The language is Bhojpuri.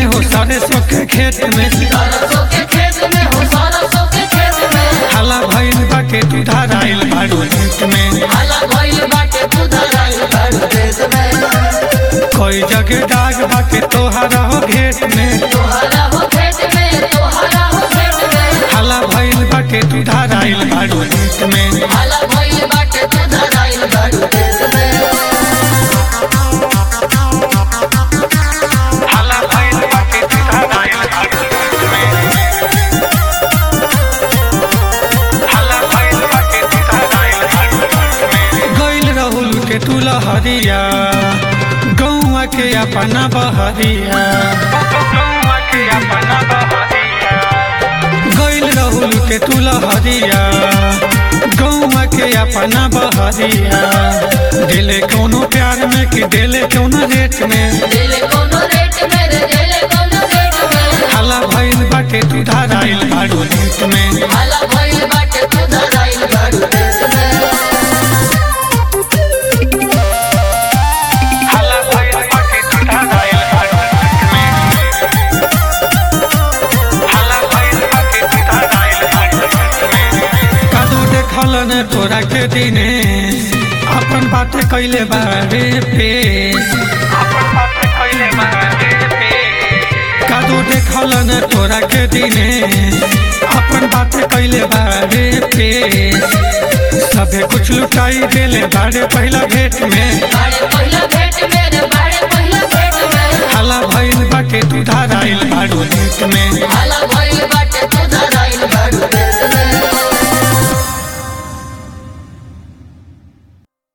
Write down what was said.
में हो सरसों के खेत में सरसों के खेत में हो सरसों के खेत में हला भइल बाटे दुधार आइल बाड़ू खेत में हाला भइल बाटे पुधर आइल बाड़ू देश में कोई जगह दाग बाटे तोहरा हो घेत में तोहरा हो खेत में तोहरा हो खेत में हला भइल बाटे दुधार आइल बाड़ू खेत में हाला भइल बाटे पुधर आइल बाड़ू देश में हला भइल बाटे दुधार आइल बाड़ू खेत में हला भइल बाटे दुधार आइल बाड़ू खेत में गइल रहुल के तुला हरिया गौवा के अपना बहरिया गौवा के अपना बहरिया गइल रहुल के तुला हरिया गौवा के अपना बहरिया दिले कोनो प्यार में कि दिले कोनो रेट में दिले कोनो रेट में रे दिले कोनो रेट में हला भइल बाटे दुधार आइल बाड़ू रेट में हाला भइल बाटे पुधर आइल बाड़ू देश में हला भइल बाटे दुधार आइल बाड़ू रेट में हला भइल बाटे दुधार आइल बाड़ू रेट में कदू देखल ने तोरा के दिने अपन बात कइले बारे पे अपन बात कइले बारे पे कदू देखल ने तोरा के दिने अपन बात कइले बारे पे सबे कुछ लुटाई देले बारे पहला भेंट में बाड़े पहिला भेट में रे बाड़े पहिला भेट में हला भइल बाटे दुधार आइल बाड़ू भेंट में हाला भइल बाटे